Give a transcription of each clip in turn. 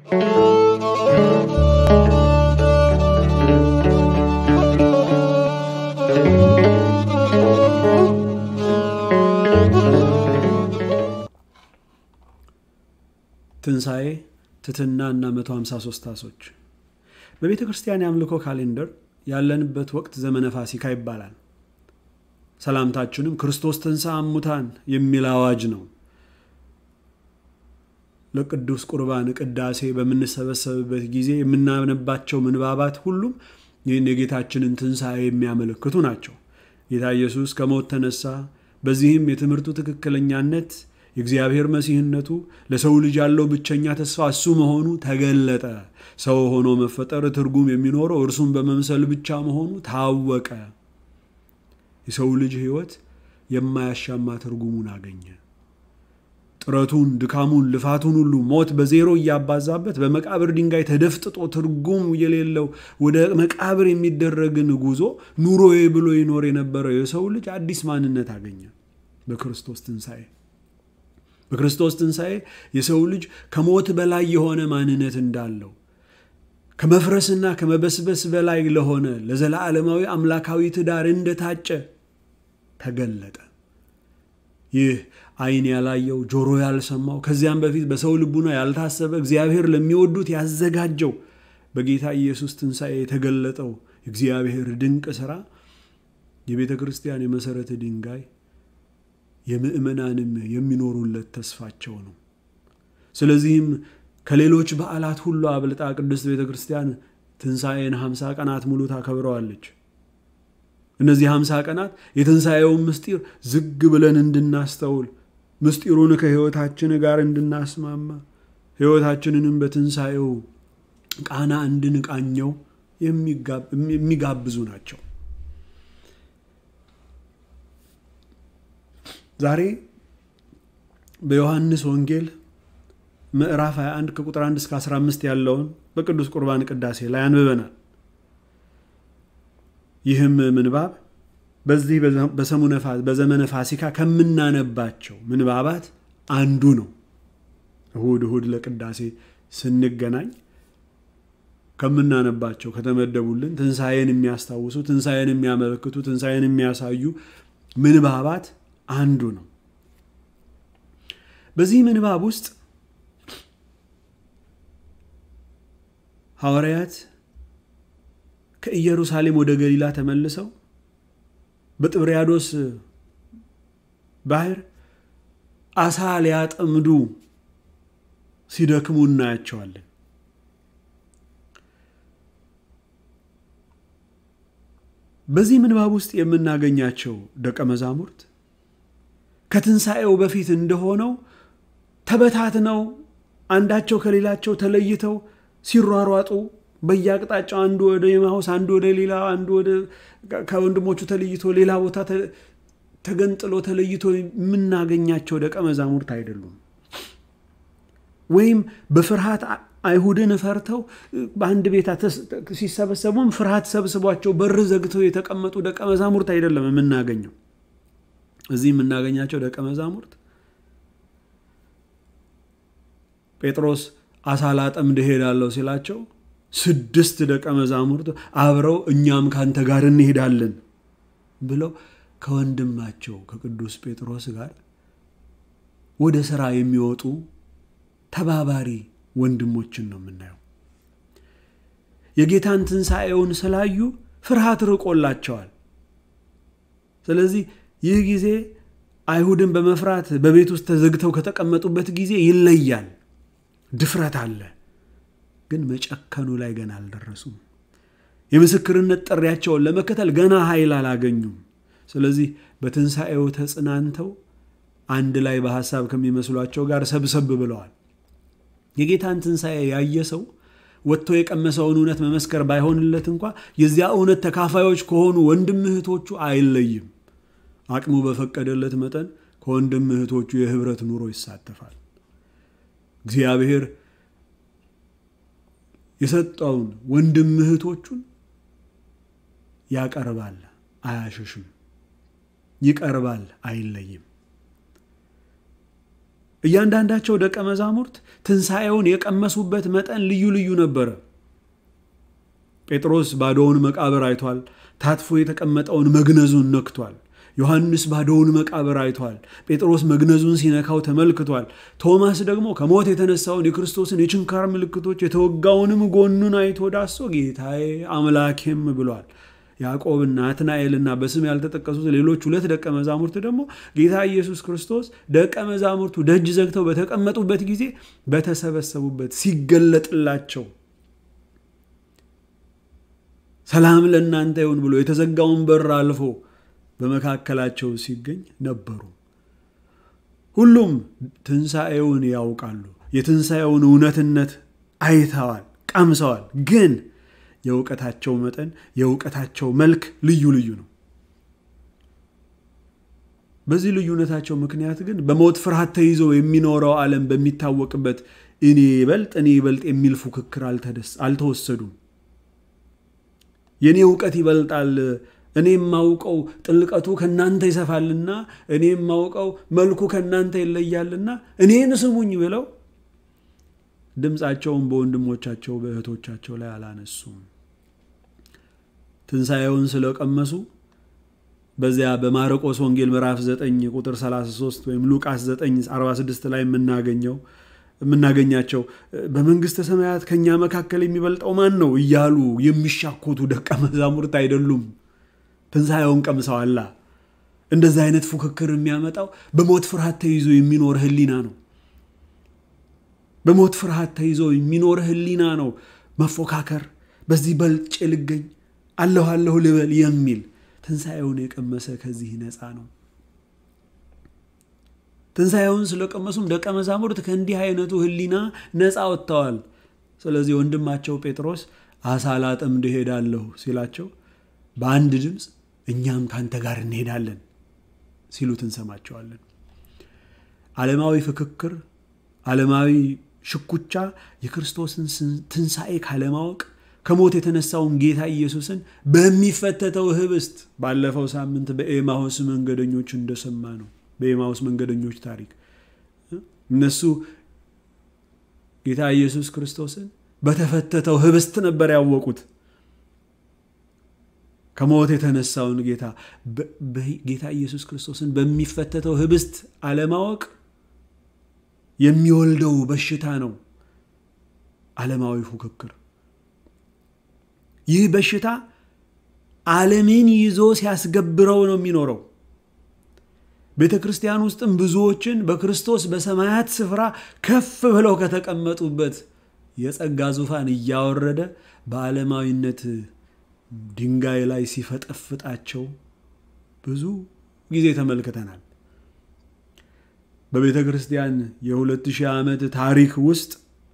ትንሣኤ፣ ትሕትና እና 153 ታሶች በቤተ ክርስቲያን የአምልኮ ካሌንደር ያለንበት ወቅት ዘመነ ፋሲካ ይባላል። ሰላምታችንም ክርስቶስ ተንሥአ እሙታን የሚል አዋጅ ነው። ለቅዱስ ቁርባን ቅዳሴ በምንሰበሰብበት ጊዜ የምናነባቸው ምንባባት ሁሉም ይህን የጌታችንን ትንሣኤ የሚያመለክቱ ናቸው። ጌታ ኢየሱስ ከሞት ተነሳ። በዚህም የትምህርቱ ትክክለኛነት የእግዚአብሔር መሲህነቱ ለሰው ልጅ ያለው ብቸኛ ተስፋ እሱ መሆኑ ተገለጠ። ሰው ሆኖ መፈጠር ትርጉም የሚኖረው እርሱን በመምሰል ብቻ መሆኑ ታወቀ። የሰው ልጅ ሕይወት የማያሻማ ትርጉሙን አገኘ። ጥረቱን፣ ድካሙን፣ ልፋቱን ሁሉ ሞት በዜሮ እያባዛበት በመቃብር ድንጋይ ተደፍጥጦ ትርጉም የሌለው ወደ መቃብር የሚደረግን ጉዞ ኑሮዬ ብሎ ይኖር የነበረው የሰው ልጅ አዲስ ማንነት አገኘ በክርስቶስ ትንሣኤ። በክርስቶስ ትንሣኤ የሰው ልጅ ከሞት በላይ የሆነ ማንነት እንዳለው ከመፍረስና ከመበስበስ በላይ ለሆነ ለዘላለማዊ አምላካዊ ትዳር እንደታጨ ተገለጠ። ይህ ዓይን ያላየው ጆሮ ያልሰማው ከዚያም በፊት በሰው ልቡና ያልታሰበ እግዚአብሔር ለሚወዱት ያዘጋጀው በጌታ ኢየሱስ ትንሣኤ የተገለጠው እግዚአብሔር ድንቅ ሥራ የቤተ ክርስቲያን የመሠረተ ድንጋይ የምእመናንም የሚኖሩለት ተስፋቸው ነው። ስለዚህም ከሌሎች በዓላት ሁሉ አብልጣ ቅድስት ቤተ ክርስቲያን ትንሣኤን ሀምሳ ቀናት ሙሉ ታከብረዋለች። እነዚህ ሀምሳ ቀናት የትንሣኤውን ምስጢር ዝግ ብለን እንድናስተውል ምስጢሩን ከሕይወታችን ጋር እንድናስማማ ሕይወታችንንም በትንሣኤው ቃና እንድንቃኘው የሚጋብዙ ናቸው። ዛሬ በዮሐንስ ወንጌል ምዕራፍ 21 ከቁጥር 1 እስከ 15 ያለውን በቅዱስ ቁርባን ቅዳሴ ላይ አንብበናል። ይህም ምንባብ በዚህ በዘመነ ፋሲካ ከምናነባቸው ምንባባት አንዱ ነው። እሁድ እሁድ ለቅዳሴ ስንገናኝ ከምናነባቸው ከተመደቡልን ትንሣኤን የሚያስታውሱ፣ ትንሣኤን የሚያመለክቱ፣ ትንሣኤን የሚያሳዩ ምንባባት አንዱ ነው። በዚህ ምንባብ ውስጥ ሐዋርያት ከኢየሩሳሌም ወደ ገሊላ ተመልሰው በጥብርያዶስ ባህር አሳ ሊያጠምዱ ሲደክሙ እናያቸዋለን። በዚህ ምንባብ ውስጥ የምናገኛቸው ደቀ መዛሙርት ከትንሣኤው በፊት እንደሆነው ተበታትነው አንዳቸው ከሌላቸው ተለይተው ሲሯሯጡ በየአቅጣጫው አንዱ ወደ ኤማሁስ፣ አንዱ ወደ ሌላ፣ አንዱ ወደ ከወንድሞቹ ተለይቶ ሌላ ቦታ ተገንጥሎ ተለይቶ የምናገኛቸው ደቀ መዛሙርት አይደሉም። ወይም በፍርሃት አይሁድን ፈርተው በአንድ ቤት ሲሰበሰቡም ፍርሃት ሰብስቧቸው በር ዘግተው የተቀመጡ ደቀ መዛሙርት አይደለም የምናገኘው። እዚህ የምናገኛቸው ደቀ መዛሙርት ጴጥሮስ አሳ ላጠምድ እሄዳለሁ ሲላቸው ስድስት ደቀ መዛሙርት አብረው እኛም ካንተ ጋር እንሄዳለን ብለው ከወንድማቸው ከቅዱስ ጴጥሮስ ጋር ወደ ሥራ የሚወጡ ተባባሪ ወንድሞችን ነው የምናየው። የጌታን ትንሣኤውን ስላዩ ፍርሃት ርቆላቸዋል። ስለዚህ ይህ ጊዜ አይሁድን በመፍራት በቤት ውስጥ ተዘግተው ከተቀመጡበት ጊዜ ይለያል። ድፍረት አለ፣ ግን መጨከኑ ላይ ገና አልደረሱም። የምስክርነት ጥሪያቸውን ለመከተል ገና ኃይል አላገኙም። ስለዚህ በትንሣኤው ተጽናንተው አንድ ላይ በሐሳብ ከሚመስሏቸው ጋር ሰብሰብ ብለዋል። የጌታን ትንሣኤ ያየ ሰው ወጥቶ የቀመሰውን እውነት መመስከር ባይሆንለት እንኳ የዚያ እውነት ተካፋዮች ከሆኑ ወንድም እህቶቹ አይለይም። አቅሙ በፈቀደለት መጠን ከወንድም እህቶቹ የህብረት ኑሮ ይሳተፋል። እግዚአብሔር የሰጠውን ወንድም እህቶቹን ያቀርባል፣ አያሸሽም። ይቀርባል፣ አይለይም። እያንዳንዳቸው ደቀ መዛሙርት ትንሣኤውን የቀመሱበት መጠን ልዩ ልዩ ነበረ። ጴጥሮስ ባዶውን መቃብር አይቷል። ታጥፎ የተቀመጠውን መግነዙን ነክቷል። ዮሐንስ ባዶውን መቃብር አይቷል። ጴጥሮስ መግነዙን ሲነካው ተመልክቷል። ቶማስ ደግሞ ከሞት የተነሳውን የክርስቶስን የችንካር ምልክቶች የተወጋውንም ጎኑን አይቶ ዳሶ ጌታዬ አምላኬም ብሏል። ያዕቆብና ናትናኤልና በስም ያልተጠቀሱት ሌሎች ሁለት ደቀ መዛሙርት ደግሞ ጌታ ኢየሱስ ክርስቶስ ደቀ መዛሙርቱ ደጅ ዘግተው በተቀመጡበት ጊዜ በተሰበሰቡበት ሲገለጥላቸው ሰላም ለእናንተ ይሁን ብሎ የተዘጋውን በር አልፎ በመካከላቸው ሲገኝ ነበሩ። ሁሉም ትንሣኤውን ያውቃሉ። የትንሣኤውን እውነትነት አይተዋል፣ ቀምሰዋል። ግን የእውቀታቸው መጠን የእውቀታቸው መልክ ልዩ ልዩ ነው። በዚህ ልዩነታቸው ምክንያት ግን በሞት ፍርሃት ተይዞ የሚኖረው ዓለም በሚታወቅበት እኔ ይበልጥ እኔ ይበልጥ የሚል ፉክክር አልተወሰዱም። የእኔ እውቀት ይበልጣል፣ እኔ የማውቀው ጥልቀቱ ከእናንተ ይሰፋልና፣ እኔ የማውቀው መልኩ ከእናንተ ይለያልና እኔን ስሙኝ ብለው ድምፃቸውን በወንድሞቻቸው በእህቶቻቸው ላይ አላነሱም። ትንሣኤውን ስለቀመሱ በዚያ በማርቆስ ወንጌል ምዕራፍ 9 ቁጥር 33 ወይም ሉቃስ 9 46 ላይ የምናገኘው የምናገኛቸው በመንግሥተ ሰማያት ከእኛ መካከል የሚበልጠው ማን ነው እያሉ የሚሻኮቱ ደቀ መዛሙርት አይደሉም። ትንሣኤውን ቀምሰዋላ። እንደዚህ አይነት ፉክክር የሚያመጣው በሞት ፍርሃት ተይዞ የሚኖር ሕሊና ነው። በሞት ፍርሃት ተይዞ የሚኖር ሕሊና ነው መፎካከር፣ በዚህ በልጬ ልገኝ፣ አለሁ አለሁ ልበል የሚል ትንሣኤውን የቀመሰ ከዚህ ነፃ ነው። ትንሣኤውን ስለቀመሱም ደቀ መዛሙርት ከእንዲህ አይነቱ ሕሊና ነፃ ወጥተዋል። ስለዚህ ወንድማቸው ጴጥሮስ አሳ ላጠምድ እሄዳለሁ ሲላቸው በአንድ ድምፅ እኛም ካንተ ጋር እንሄዳለን ሲሉት እንሰማቸዋለን። ዓለማዊ ፍክክር፣ ዓለማዊ ሽኩቻ የክርስቶስን ትንሣኤ ካለማወቅ ከሞት የተነሳውን ጌታ ኢየሱስን በሚፈተተው ህብስት ባለፈው ሳምንት በኤማሁስ መንገደኞች እንደሰማ ነው። በኤማሁስ መንገደኞች ታሪክ እነሱ ጌታ ኢየሱስ ክርስቶስን በተፈተተው ህብስት ነበር ያወቁት። ከሞት የተነሳውን ጌታ ጌታ ኢየሱስ ክርስቶስን በሚፈተተው ህብስት አለማወቅ የሚወልደው በሽታ ነው። ዓለማዊ ፉክክር። ይህ በሽታ ዓለምን ይዞ ሲያስገብረው ነው የሚኖረው። ቤተ ክርስቲያን ውስጥም ብዙዎችን በክርስቶስ በሰማያት ስፍራ ከፍ ብለው ከተቀመጡበት የጸጋ ዙፋን እያወረደ በዓለማዊነት ድንጋይ ላይ ሲፈጠፍጣቸው ብዙ ጊዜ ተመልክተናል። በቤተ ክርስቲያን የሁለት ሺህ ዓመት ታሪክ ውስጥ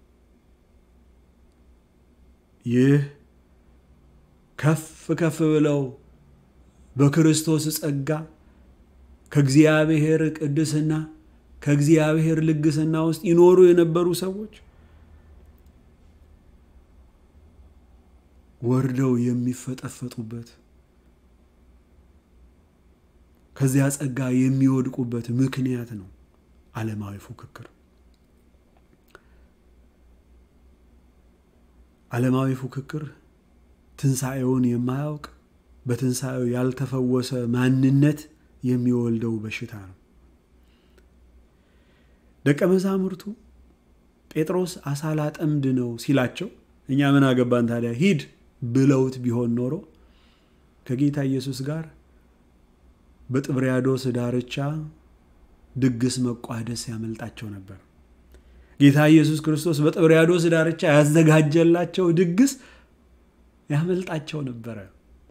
ይህ ከፍ ከፍ ብለው በክርስቶስ ጸጋ ከእግዚአብሔር ቅድስና ከእግዚአብሔር ልግስና ውስጥ ይኖሩ የነበሩ ሰዎች ወርደው የሚፈጠፈጡበት ከዚያ ጸጋ የሚወድቁበት ምክንያት ነው ዓለማዊ ፉክክር። ዓለማዊ ፉክክር ትንሣኤውን የማያውቅ በትንሣኤው ያልተፈወሰ ማንነት የሚወልደው በሽታ ነው። ደቀ መዛሙርቱ ጴጥሮስ አሳ ላጠምድ ነው ሲላቸው እኛ ምን አገባን ታዲያ ሂድ ብለውት ቢሆን ኖሮ ከጌታ ኢየሱስ ጋር በጥብርያዶስ ዳርቻ ድግስ መቋደስ ያመልጣቸው ነበር። ጌታ ኢየሱስ ክርስቶስ በጥብርያዶስ ዳርቻ ያዘጋጀላቸው ድግስ ያመልጣቸው ነበረ።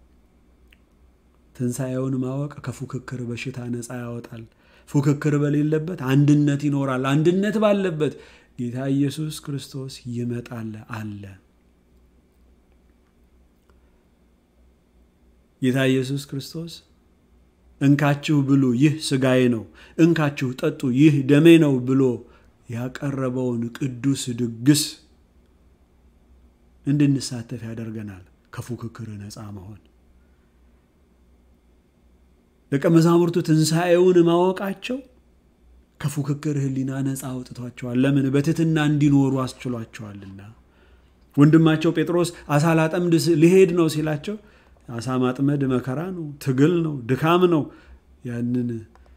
ትንሣኤውን ማወቅ ከፉክክር በሽታ ነፃ ያወጣል። ፉክክር በሌለበት አንድነት ይኖራል። አንድነት ባለበት ጌታ ኢየሱስ ክርስቶስ ይመጣል አለ። ጌታ ኢየሱስ ክርስቶስ እንካችሁ ብሉ፣ ይህ ሥጋዬ ነው፣ እንካችሁ ጠጡ፣ ይህ ደሜ ነው ብሎ ያቀረበውን ቅዱስ ድግስ እንድንሳተፍ ያደርገናል። ከፉክክር ነፃ መሆን ደቀ መዛሙርቱ ትንሣኤውን ማወቃቸው ከፉክክር ሕሊና ነፃ አውጥቷቸዋል። ለምን? በትህትና እንዲኖሩ አስችሏቸዋልና። ወንድማቸው ጴጥሮስ አሳ ላጠምድ ሊሄድ ነው ሲላቸው አሳ ማጥመድ መከራ ነው፣ ትግል ነው፣ ድካም ነው። ያንን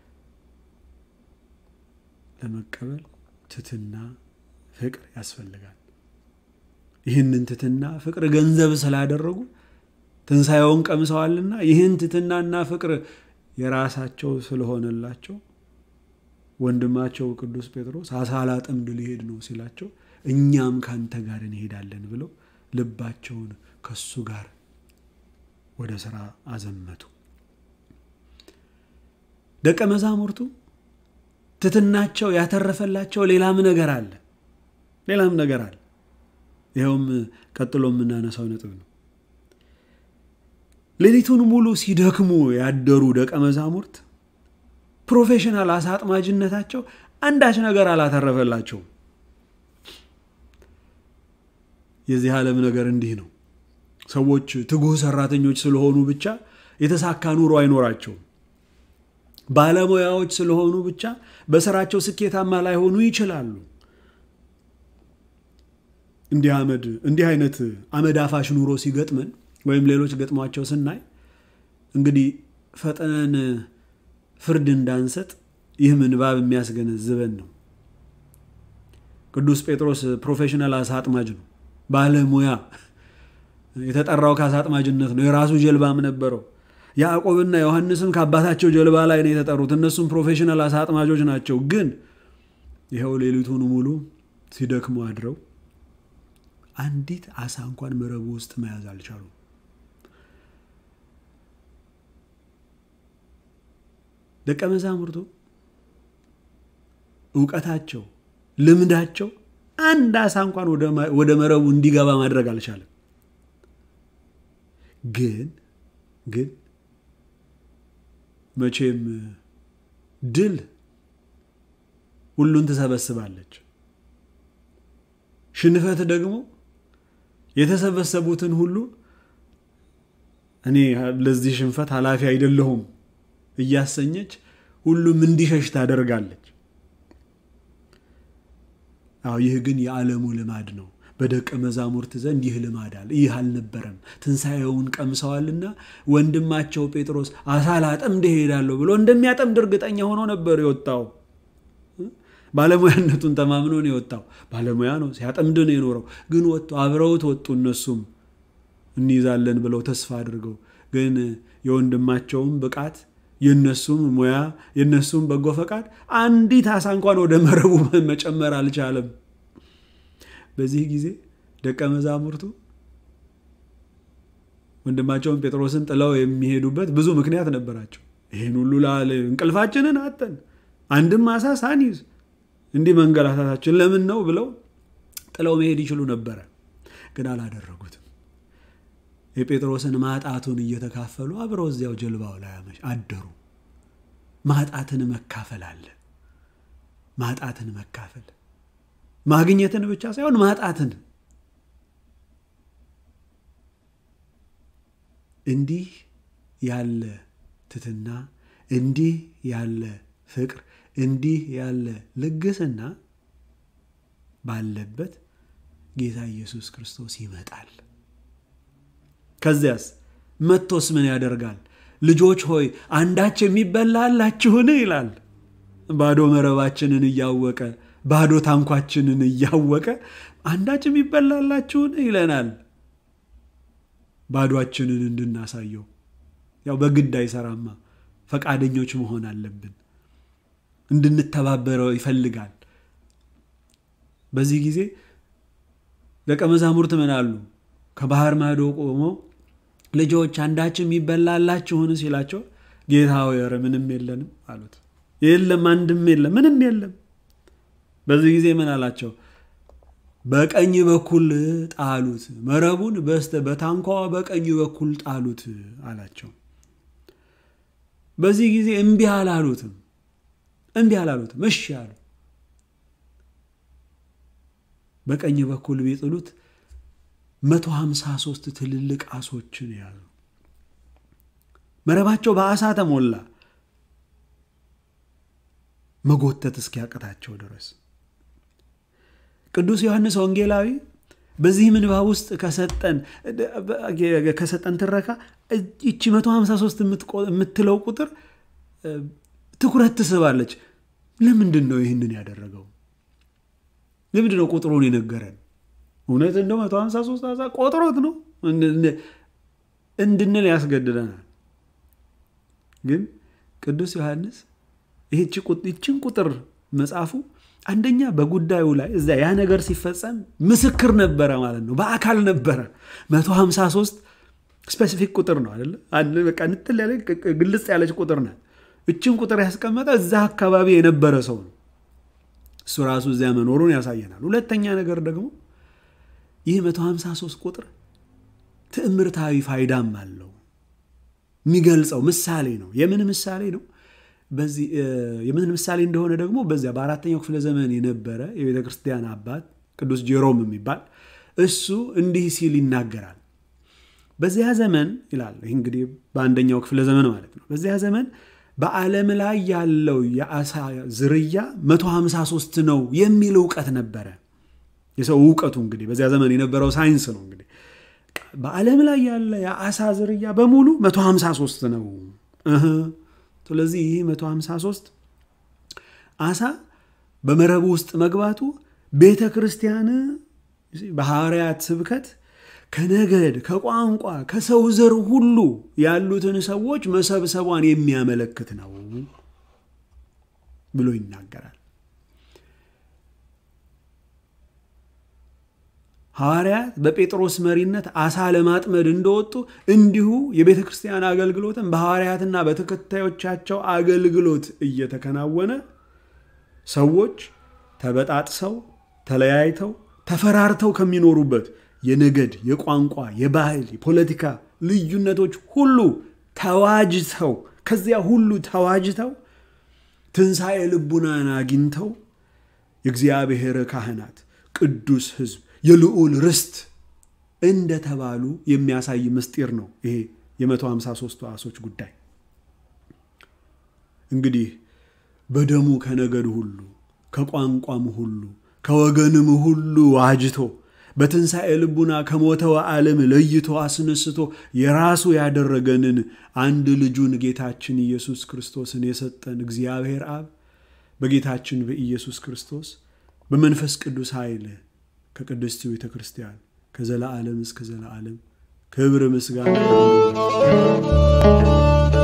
ለመቀበል ትህትና፣ ፍቅር ያስፈልጋል። ይህንን ትህትና ፍቅር ገንዘብ ስላደረጉ ትንሣኤውን ቀምሰዋልና ይህን ትህትናና ፍቅር የራሳቸው ስለሆነላቸው ወንድማቸው ቅዱስ ጴጥሮስ አሳ ላጠምድ ሊሄድ ነው ሲላቸው እኛም ካንተ ጋር እንሄዳለን ብለው ልባቸውን ከሱ ጋር ወደ ሥራ አዘመቱ። ደቀ መዛሙርቱ ትሕትናቸው ያተረፈላቸው ሌላም ነገር አለ። ሌላም ነገር አለ። ይኸውም ቀጥሎ የምናነሳው ነጥብ ነው። ሌሊቱን ሙሉ ሲደክሙ ያደሩ ደቀ መዛሙርት ፕሮፌሽናል አሳ አጥማጅነታቸው አንዳች ነገር አላተረፈላቸውም። የዚህ ዓለም ነገር እንዲህ ነው። ሰዎች ትጉህ ሰራተኞች ስለሆኑ ብቻ የተሳካ ኑሮ አይኖራቸውም። ባለሙያዎች ስለሆኑ ብቻ በስራቸው ስኬታማ ላይሆኑ ይችላሉ። እንዲህ አመድ እንዲህ አይነት አመድ አፋሽ ኑሮ ሲገጥመን ወይም ሌሎች ገጥሟቸው ስናይ እንግዲህ ፈጥነን ፍርድ እንዳንሰጥ ይህ ምንባብ የሚያስገነዝበን ነው። ቅዱስ ጴጥሮስ ፕሮፌሽናል አሳ አጥማጅ ነው፣ ባለሙያ የተጠራው ከአሳ አጥማጅነት ነው። የራሱ ጀልባም ነበረው። ያዕቆብና ዮሐንስም ከአባታቸው ጀልባ ላይ ነው የተጠሩት። እነሱም ፕሮፌሽናል አሳ አጥማጆች ናቸው። ግን ይኸው ሌሊቱን ሙሉ ሲደክሙ አድረው አንዲት አሳ እንኳን መረቡ ውስጥ መያዝ አልቻሉም። ደቀ መዛሙርቱ እውቀታቸው፣ ልምዳቸው አንድ አሳ እንኳን ወደ መረቡ እንዲገባ ማድረግ አልቻለም። ግን ግን መቼም ድል ሁሉን ትሰበስባለች። ሽንፈት ደግሞ የተሰበሰቡትን ሁሉ እኔ ለዚህ ሽንፈት ኃላፊ አይደለሁም እያሰኘች ሁሉም እንዲሸሽ ታደርጋለች። አዎ ይህ ግን የዓለሙ ልማድ ነው። በደቀ መዛሙርት ዘንድ ይህ ልማድ አለ። ይህ አልነበረም። ትንሣኤውን ቀምሰዋልና ወንድማቸው ጴጥሮስ አሳ ላጠምድ እሄዳለሁ ብሎ እንደሚያጠምድ እርግጠኛ ሆኖ ነበር የወጣው። ባለሙያነቱን ተማምኖ ነው የወጣው። ባለሙያ ነው፣ ሲያጠምድ ነው የኖረው። ግን ወጥቶ አብረውት ወጡ። እነሱም እንይዛለን ብለው ተስፋ አድርገው ግን የወንድማቸውም ብቃት የነሱም ሙያ የነሱም በጎ ፈቃድ አንዲት አሳ እንኳን ወደ መረቡ መጨመር አልቻለም። በዚህ ጊዜ ደቀ መዛሙርቱ ወንድማቸውን ጴጥሮስን ጥለው የሚሄዱበት ብዙ ምክንያት ነበራቸው። ይህን ሁሉ ላለ እንቅልፋችንን አጠን አንድም አሳ ሳንይዝ እንዲህ መንገላታታችን ለምን ነው ብለው ጥለው መሄድ ይችሉ ነበረ፣ ግን አላደረጉትም። የጴጥሮስን ማጣቱን እየተካፈሉ አብረው እዚያው ጀልባው ላይ አደሩ። ማጣትን መካፈል አለ። ማጣትን መካፈል ማግኘትን ብቻ ሳይሆን ማጣትን እንዲህ ያለ ትትና፣ እንዲህ ያለ ፍቅር፣ እንዲህ ያለ ልግስና ባለበት ጌታ ኢየሱስ ክርስቶስ ይመጣል። ከዚያስ መጥቶስ ምን ያደርጋል? ልጆች ሆይ አንዳች የሚበላ አላችሁን? ይላል። ባዶ መረባችንን እያወቀ ባዶ ታንኳችንን እያወቀ አንዳች የሚበላ አላችሁን? ይለናል። ባዷችንን እንድናሳየው ያው በግድ አይሰራማ፣ ፈቃደኞች መሆን አለብን። እንድንተባበረው ይፈልጋል። በዚህ ጊዜ ደቀ መዛሙርት ምን አሉ? ከባህር ማዶ ቆሞ ልጆች አንዳች የሚበላ አላችሁን ሲላቸው ጌታ ሆይ ኧረ ምንም የለንም አሉት። የለም አንድም የለም ምንም የለም። በዚህ ጊዜ ምን አላቸው? በቀኝ በኩል ጣሉት፣ መረቡን በስተ በታንኳዋ በቀኝ በኩል ጣሉት አላቸው። በዚህ ጊዜ እምቢ አላሉትም፣ እምቢ አላሉትም፣ እሺ አሉ። በቀኝ በኩል ቢጥሉት መቶ ሀምሳ ሦስት ትልልቅ አሶችን ያዙ። መረባቸው በአሳ ተሞላ። መጎተት እስኪያቅታቸው ድረስ ቅዱስ ዮሐንስ ወንጌላዊ በዚህ ምንባብ ውስጥ ከሰጠን ትረካ ይቺ 153 የምትለው ቁጥር ትኩረት ትስባለች። ለምንድን ነው ይህንን ያደረገው? ለምንድን ነው ቁጥሩን የነገረን? እውነት እንደ 153 ቆጥሮት ነው እንድንል ያስገድደናል። ግን ቅዱስ ዮሐንስ ይህችን ቁጥር መጽሐፉ አንደኛ በጉዳዩ ላይ እዛ ያ ነገር ሲፈጸም ምስክር ነበረ ማለት ነው። በአካል ነበረ። 153 ስፔሲፊክ ቁጥር ነው አይደለ? በቃ ንጥል ያለ ግልጽ ያለች ቁጥር ናት። እችን ቁጥር ያስቀመጠ እዛ አካባቢ የነበረ ሰው ነው። እሱ ራሱ እዚያ መኖሩን ያሳየናል። ሁለተኛ ነገር ደግሞ ይህ 153 ቁጥር ትዕምርታዊ ፋይዳም አለው። የሚገልጸው ምሳሌ ነው። የምን ምሳሌ ነው? በዚህ የምን ምሳሌ እንደሆነ ደግሞ በዚያ በአራተኛው ክፍለ ዘመን የነበረ የቤተ ክርስቲያን አባት ቅዱስ ጄሮም የሚባል እሱ እንዲህ ሲል ይናገራል። በዚያ ዘመን ይላል። ይህ እንግዲህ በአንደኛው ክፍለ ዘመን ማለት ነው። በዚያ ዘመን በዓለም ላይ ያለው የአሳ ዝርያ 153 ነው የሚል እውቀት ነበረ። የሰው እውቀቱ እንግዲህ በዚያ ዘመን የነበረው ሳይንስ ነው። እንግዲህ በዓለም ላይ ያለ የአሳ ዝርያ በሙሉ 153 ነው። ስለዚህ ይህ 153 አሳ በመረቡ ውስጥ መግባቱ ቤተ ክርስቲያን በሐዋርያት ስብከት ከነገድ፣ ከቋንቋ፣ ከሰው ዘር ሁሉ ያሉትን ሰዎች መሰብሰቧን የሚያመለክት ነው ብሎ ይናገራል። ሐዋርያት በጴጥሮስ መሪነት አሳ ለማጥመድ እንደወጡ እንዲሁ የቤተ ክርስቲያን አገልግሎትን በሐዋርያትና በተከታዮቻቸው አገልግሎት እየተከናወነ ሰዎች ተበጣጥሰው ተለያይተው ተፈራርተው ከሚኖሩበት የነገድ፣ የቋንቋ፣ የባህል፣ የፖለቲካ ልዩነቶች ሁሉ ተዋጅተው ከዚያ ሁሉ ተዋጅተው ትንሣኤ ልቡናን አግኝተው የእግዚአብሔር ካህናት ቅዱስ ሕዝብ የልዑል ርስት እንደተባሉ የሚያሳይ ምስጢር ነው። ይሄ የ153 ዓሦች ጉዳይ እንግዲህ በደሙ ከነገድ ሁሉ ከቋንቋም ሁሉ ከወገንም ሁሉ ዋጅቶ በትንሣኤ ልቡና ከሞተው ዓለም ለይቶ አስነስቶ የራሱ ያደረገንን አንድ ልጁን ጌታችን ኢየሱስ ክርስቶስን የሰጠን እግዚአብሔር አብ በጌታችን በኢየሱስ ክርስቶስ በመንፈስ ቅዱስ ኃይል ከቅድስት ቤተ ክርስቲያን ከዘላዓለም እስከ ዘላዓለም ክብር ምስጋና